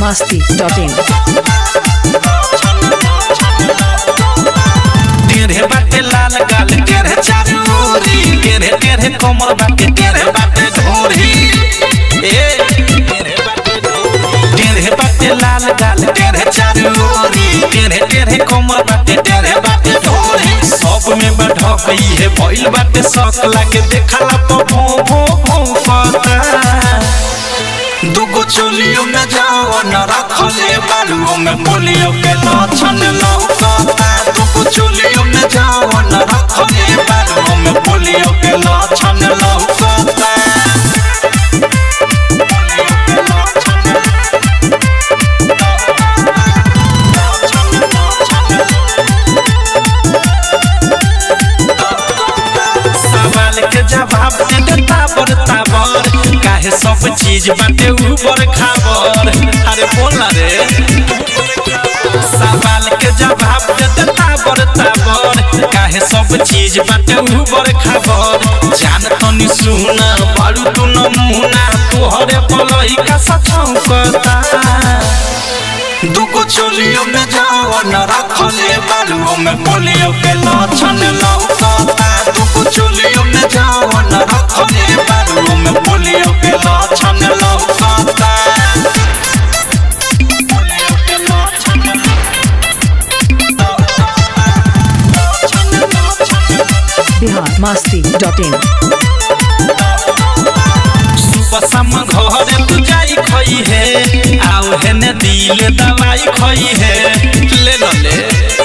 masti.in. टेढ़े बाटे लाल गाल टेढ़े चारू ओरी टेढ़े टेढ़े कोमर बाटे टेढ़े बाटे ढोरी ए टेढ़े बाटे ढोरी। टेढ़े बाटे लाल गाल टेढ़े चारू ओरी टेढ़े टेढ़े कोमर बाटे टेढ़े बाटे ढोरी सब में बढ़ गई है भइल बाटे शौक लागे देखला तो भो भो भो पता दुगो चोलियो में जाओ न रखले बालुओ में पोलियो के लक्षण लौकता दुगो चोलियो में जाओ न रखले बालुओ में पोलियो के लक्षण लौकता सवाल के जवाब दे देता बरता बर काहे सब चीज बाटे ऊपर खाबर अरे बोला रे सवाल के जवाब दे देता बरता बर काहे सब चीज बाटे ऊपर खाबर जान तनी सुना बारू तू नमूना तोहरे पलही का सचौकता दुगो चोलियो में जाओ न रखले बालुओ में पोलियो के लक्षण लौकता दुगो चोलियो में जाओ न रखले बालुओ में पोलियो के लक्षण लौकता पोलियो के लक्षण Bihar masti.in. सुबह शाम घरे तू जाई खई है आओ है ने दिल दवाई खई है ले लो ले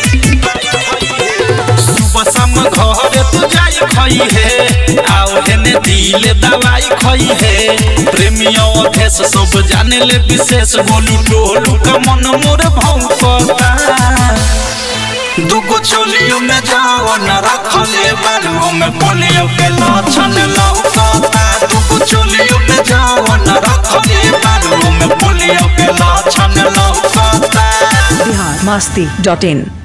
सुबह शाम घरे तू जाई खई है आओ है ने दिल दवाई खई है प्रेमियों अभेस सब जाने ले विशेष बोलू टोलू का मन मोर भौंकता दुगो चोलियो में जाओ न रखले बालुओ में पोलियो के लक्षण लौकता दुगो चोलियो में जाओ न रखले बालुओ में पोलियो के लक्षण लौकता Bihar masti.in.